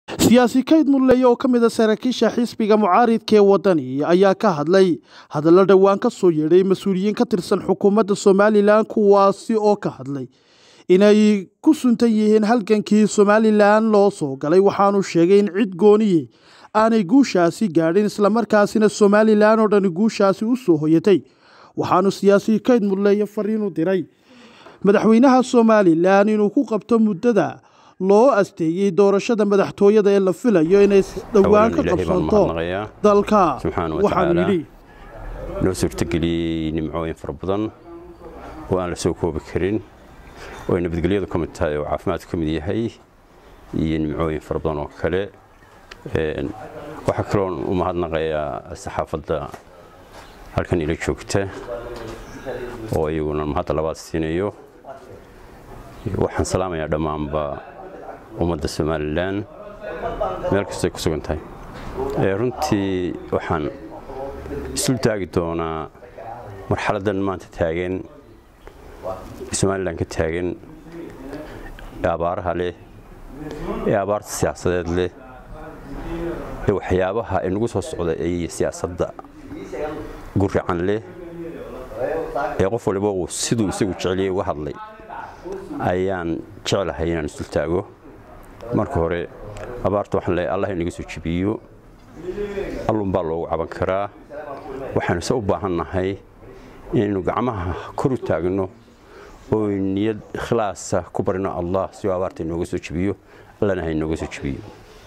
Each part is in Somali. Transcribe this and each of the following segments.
siyaasi kayd mudleye oo ka mid a saraakiisha xisbiga mucaaridka ee waddani ayaa ka hadlay hadallo dhowaan ka soo yeedhay mas-uuliyiin ka tirsan xukuumadda somalilan kuwaasi oo ka hadlay inay ku suntan yihiin halgankii somalilan loo soo galay waxaanu sheegay in cid gooniye aanay guushaasi gaadhin islamarkaasina somalilan oo dhani guushaasi u soo hoyatay waxaanu siyaasi kayd mudleye fariinu diray madaxweynaha somalilan inuu ku qabto muddada loo asteeyey doorashada madaxtooyada ee la filayo inay dhowaan ka qabsanto dalka waxaanu yidhi noo suurtageliyey nimcooyin fara badan oo aan la soo koobi karin oo ay nabadgelyadu ka mid tahay oo caafimaadku ka mid yahay iyo nimcooyin fara badan oo kale waxaa kaloon u mahadnaqayaa saxaafadda halkan ila joogta oo iyaguna mahadda labaad siinayo waxaan salaamayaa dhammaanba ummadda somalilan meel kastoy ku sugan tahay runtii waxaan isul taagi doonaa marxaladdan maanta taagan somalilan ka taagan ee abaaraha leh ee abaarta siyaasadeed leh ee waxyaabaha inagu soo socda ee siyaasadda guracan leh ee qof waliba uu siduu isagu jeceliyey uga hadlay ayaan jeclahay inaan isul taago marka hore abaarta waxaan leeyahay allah inaga soo jebiyo allunbaa loogu caban karaa waxaanu se u baahannahay inaynu gacmaha kor u taagno oo niyad ikhlaasa ku barino allah si uu abaarta inooga soo jebiyo allana ha inooga soo jebiyo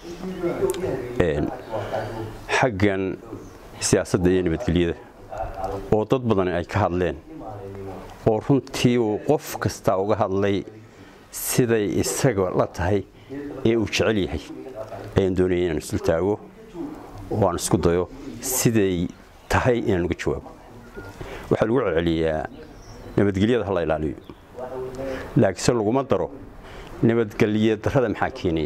xaggan siyaasadda iyo nabadgelyada oo dad badan ay ka hadleen oo runtii uu qof kastaa uga hadlay siday isaga la tahay ee uu jecel yahay ayaan doonaya inaan isul taago oo aan isku dayo siday tahay inaan uga jawaabo waxaa lagu celceliyaa nabadgelyada ha la ilaaliyo laakiinse laguma daro nabadgelya darrada maxaa keenaya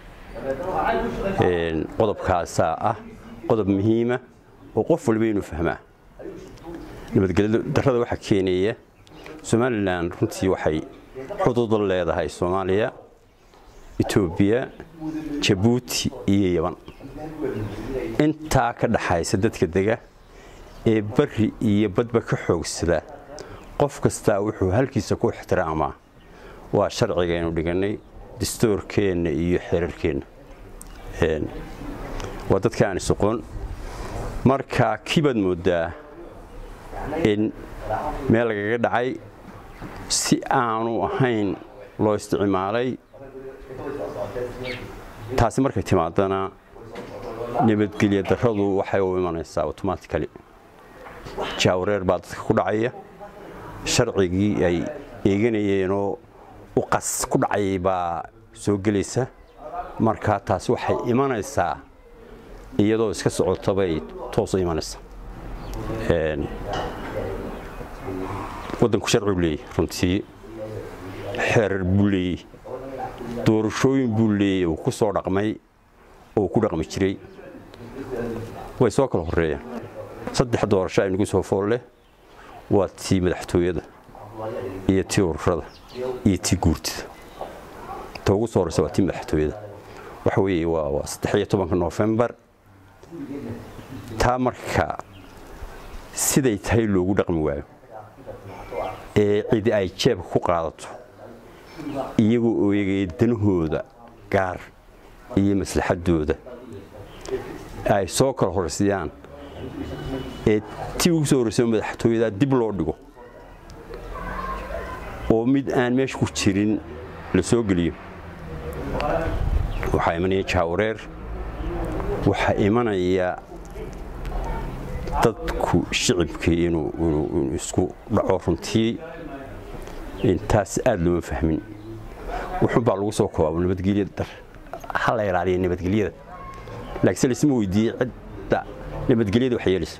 qodobkaasaa ah qodob muhiima oo qof waliba inuu fahmaa nabadgelya darrada waxaa keenaya somalilan runtii waxay xuduud leedahay soomaaliya etoobiya jabuuti iyo yaban intaa ka dhaxaysa dadka dega ee bari iyo badba ka xoogsada qof kastaa wuxuu halkiisa ku ixtiraamaa waa sharcigaynu dhigannay dastoorkeenna iyo xeerarkeenna waa dadka aan isoqon marka kibaad mooddaa in meel lagaga dhacay si aanu ahayn loo isticmaalay taasi markay timaadana nabadgelya darradu waxay u imanaysaa automatically jaawareer baa dadka ku dhacaya sharcigii ay eeganayeenoo u qas ku dhacayay baa soo gelaysa marka taasi waxay imanaysaa iyadoo iska socotabay toos u imanaysaa waddanku sharci buu leeyahy runtii xeerar buu leeyahy doorashooyin buu leeyahy uu ku soo dhaqmay oo ku dhaqmi jiray way soo kala horreeyaan saddex doorasho aynugu soo fool leh waa tii madaxtooyada iyo tii ururada iyo tii guurtida ta ugu soo horreysa waa tii madaxtooyada waxa weeye waa saddex iyo tobanka noofembar taa marka siday tahay loogu dhaqmi waayo ee cidi ay jeebka ku qaadato iyagoo oo eegaya danahooda gaar iyo maslaxadooda ay soo kala horreysayaan ee tii ugu soo horreysa madaxtooyada dib loo dhigo oo mid aan meesha ku jirin la soo geliyo waxaa imanaya jaawareer waxaa imanaya dadku shicibkii inuu isku dhaco runtii intaas aad looma fahmin wuxun baa lagu soo koobaa nabadgelya dar ha la ilaaliya nabadgelyada laakiinse laisma weydiiyey cidda nabadgelyada wax yeelaysa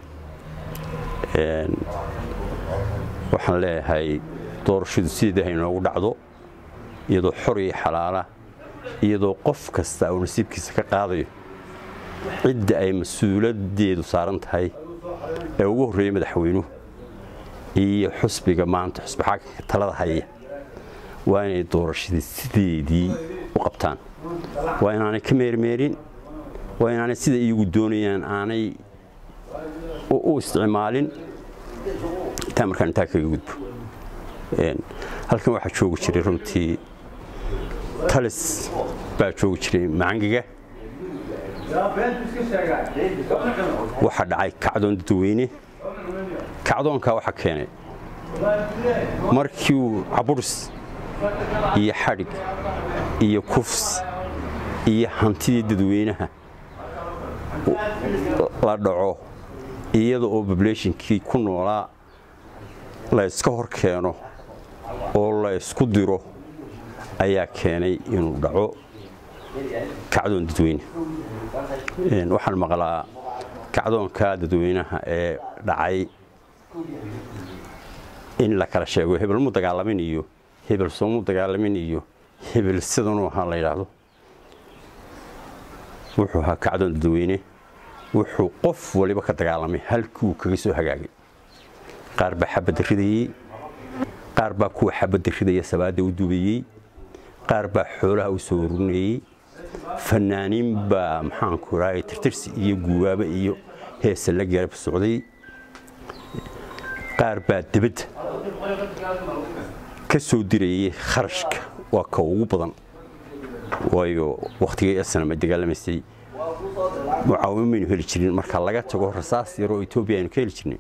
waxaan leeyahay doorashadu sideeda ha inoogu dhacdo iyadoo xor iyo xalaala iyadoo qof kasta uu nasiibkiisa ka qaadayo cidda ay mas-uuladeedu saaran tahay ee ugu horreeyey madaxweynuhu iyo xusbiga maanta xusbi xakanka talada haya waa inay doorashadii sideedii u qabtaan waa inaanay ka meermeerin waa inaanay sida iyagu doonayaan aanay u isticmaalin intaa markaan intaa kaga gudbo halkan waxaa joogi jiray runtii talis baa joogi jiray macangiga waxaa dhacay kacdoon dadweyne kacdoonkaa waxaa keenay markii uu caburis iyo xadhig iyo kufs iyo hantidii dadweynaha la dhaco iyada oo bableeshinkii ku noolaa la yska hor keeno oo la ysku diro ayaa keenay inuu dhaco kacdoon dadweyne waxaan maqlaa kacdoonka dadweynaha ee dhacay in la kala sheego hebel mu dagaalamin iyo hebel soomu dagaalamin iyo hebel sidanuu ahaa la yidhaahdo wuxuu ahaa kacdoon dadweyne wuxuu qof waliba ka dagaalamay halkii uu kaga soo hagaagay qaar baa xabadda ridayey qaar baa kuwa xabadda ridaya sabaadda u dubayey qaar baa xoolaha u soo ururinayey fanaaniin baa maxaanku raay tirtirsi iyo guubaaba iyo heesa la garab socday qaar baa debadda ka soo dirayay kharashka waa ka ugu badan waayo wakhtigay asnama dagaalamaysay mucaawimo maynu heli jirin marka laga tago rasaas yaroo etoobiya aynu ka heli jirnay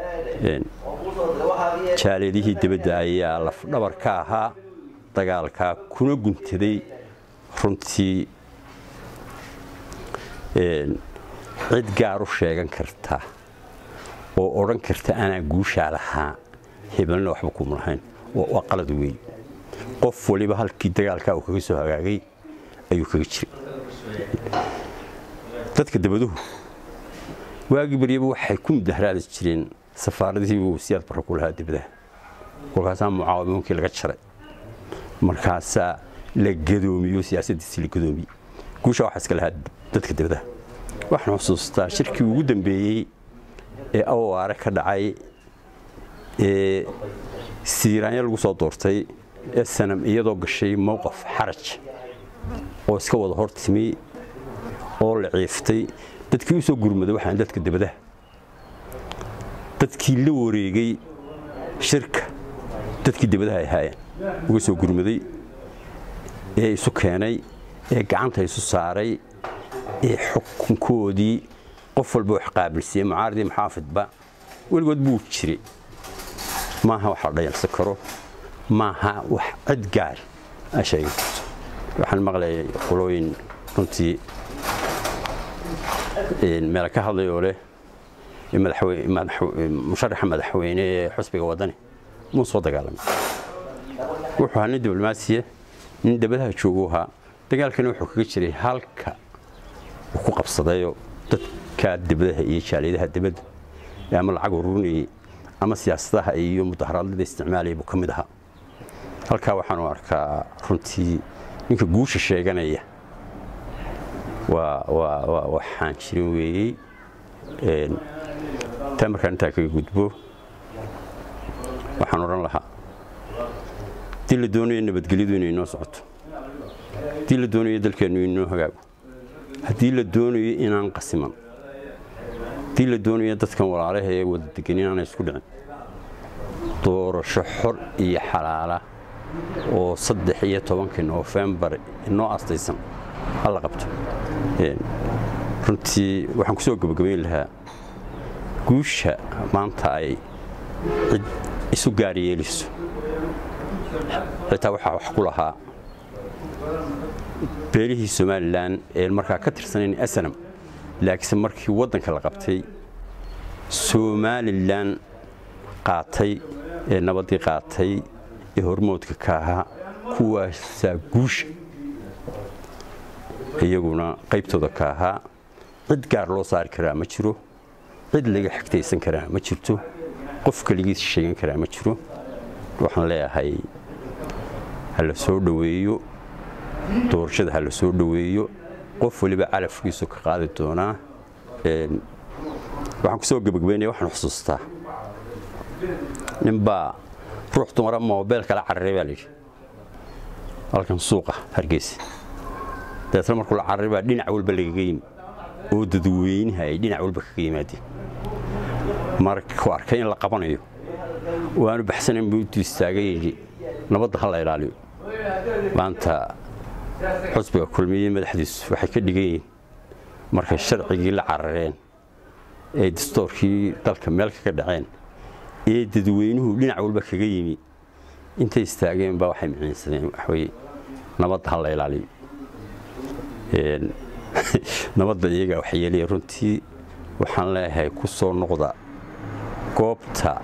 jaaleedihii debadda ayaa lafdhabar ka ahaa dagaalkaa kuna guntaday runtii cid gaar u sheegan karta oo odhan karta anaa guushaa lahaa hebelna waxba kuma lahayn waa qalad weey qof waliba halkii dagaalkaa uu kaga soo hagaagay ayuu kaga jiray dadka dabaduhu waagii baryaba waxay ku mudaharaadi jireen safaaradihii uu siyaad barra ku lahaa dibadaha kolkaasaa mucaawimoonkii laga jaray markaasaa la gadoomiyo siyaasaddiisii la gadoomiye guusha waxaa iska lahaa dadka dibadaha waxaan xusuustaa shirkii ugu dambeeyey ee awaare ka dhacay ee siiraanya lagu soo doortay ee sanam iyadoo gashay mowqaf xaraj oo iska wada hor timi oo la ciiftay dadkii u soo gurmaday waxaan dadka dibadaha dadkii la wareegay shirka dadkii dibadaha ay ahaayeen uga soo gurmaday ee isu keenay ee gacanta isu saaray ee xukunkoodii qof walba wax qaabilsiiyey mucaaridii maxaafidba weligood buu jiray maaha wax la dhayalsan karo maaha wax cid gaar a sheegi karto waxaan maqlayay qolooyin runtii meel ka hadlayoo leh musharaxa madaxweyne ee xusbiga waddani muu soo dagaalamay wuxuu ahaa nin diblomaasiya nin dabadaha jooguu ahaa dagaalkani wuxuu kaga jiray halka uu ku qabsadayoo dadka dibadaha iyo jaaliyadaha dibadda ama lacag ururinayay ama siyaasadaha iyo mudaharaadada isticmaalaya buu ka mid ahaa halkaa waxaanu arkaa runtii ninka guusha sheeganaya waa waxaan jirin weeyey taa markaan intaa kaga gudbo waxaan odhan lahaa haddii la doonayo nabadgelyadu inay noo socoto haddii la doonayo dalkeennu inoo hagaago haddii la doonayo inaan qasiman haddii la doonayo dadkan walaalaha ee wada degan inaanay isku dhicin doorasho xor iyo xalaala oo saddex iyo tobankii noofembar inoo astaysan hala qabto runtii waxaan ku soo gebagabayn lahaa guusha maanta ay cid isu gaar yeeliso xitaa waxaa wax ku lahaa beelihii somalilan ee markaa ka tirsanayn asanam laakiinse markii waddanka la qabtay somalilan qaatay ee nabaddii qaatay ee hormoodka ka ahaa kuwaasaa guusha iyaguna qaybtooda ka ahaa cid gaar loo saari karaa ma jiro cid laga xigtaysan karaa ma jirto qof keligiis sheegan karaa ma jiro waxaan leeyahay ha la soo dhoweeyo doorashada ha la soo dhoweeyo qof waliba calafkiisu ka qaadi doonaa waxaan ku soo gebagabeynaya waxaan xusuustaa ninbaa ruux dumara moobeel kala cararay baa layidhi halkan suuqa hargeysa dabeetna markuu la cararay baa dhinac walba lagaga yimi oo dadweynaha ay dhinac walba kaga yimaadeen markuu arkay in la qabanayo waanu baxsanayn buu intuu istaagay yidhi nabadda ha la ilaaliyo maanta xusbiga kulmiye madaxdiisu waxay ka dhigan yihiin markay sharcigii la carareen ee dastoorkii dalka meel kaga dhaceen ee dadweynuhu dhinac walba kaga yimi intay istaageen baa waxay miciinsadeen waxweye nabadda ha la ilaaliyo nabadda iyagaa wax yeelaya runtii waxaan leeyahay ku soo noqda goobta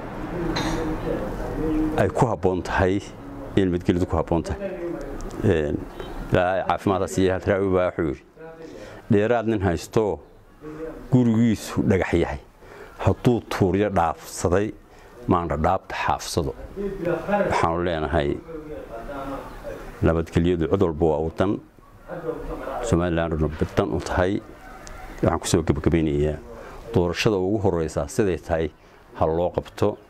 ay ku habboon tahay in nabadgelyadu ku habboon tahay ilaahay caafimaaddaas iyo halraawi baa wuxuu yidhi dheeraad nin haystoo gurigiisu dhagax yahay hadduu tuuryo dhaafsaday maandhadhaabta xaafsado waxaanu leenahay nabadgelyadu cid walba waa wadan somalilanduna badan u tahay waxaan kusoo gebagabaynayaa doorashada ugu horeysaa siday tahay ha loo qabto